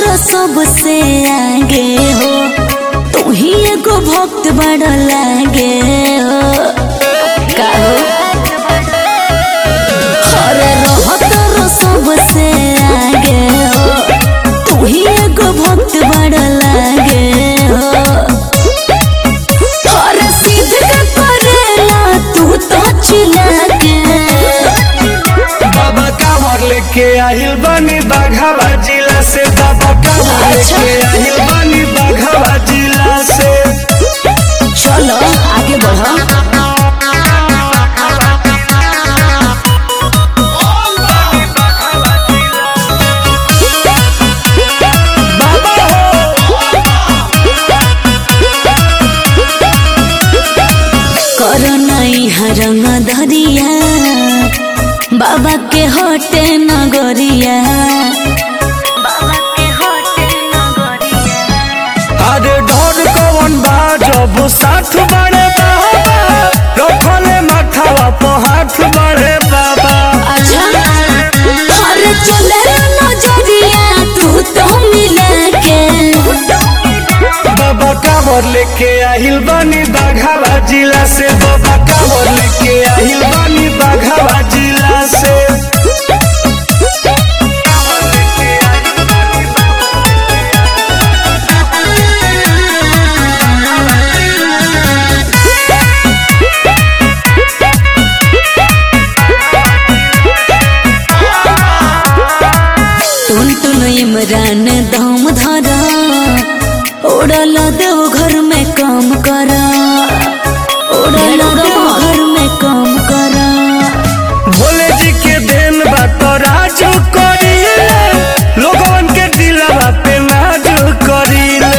तर सबसे आगे हो तू ही एगो भक्त बड़ लागे हो का हो अरे रह तर सबसे आगे हो तू ही एगो भक्त बड़ लागे हो अरे सीधे करेला तू तो चिल्ला के बाबा कांवर लेके आहिल बनी बाघावा जिला से बाबा कांवर अच्छा। लेके आहिल बनी बाघावा जिला से चलो आगे बढ़ो बाबा हो करो नहीं हरंग धरिया बाबा के होटे नगरिया अरे डर कवन बा जब साथ बड़े बाबा रखले माथावा पे हाथ बड़े बाबा अच्छा अरे चले नजरिया तू तो मिला के बाबा कांवर लेके आहिल बनी बाघावा जिला से बाबा कांवर लेके आहिल बनी बाघावा जिला से टुन टुन इमरान दम धरा उड़ल देव घर में काम करा उड़ल देव घर में काम करा भोले जी के देन बा तो राजू करीले लोगन के दिलवा पे नाजू करीले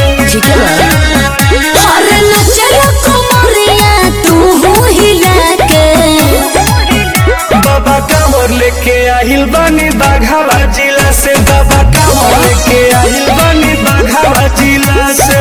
अरे नचल कमरिया तू हो हिला के बाबा कांवर लेके आहिल बनी बाघावा जिला से बाबा कांवर लेके आहिल बनी बाघावा जिला से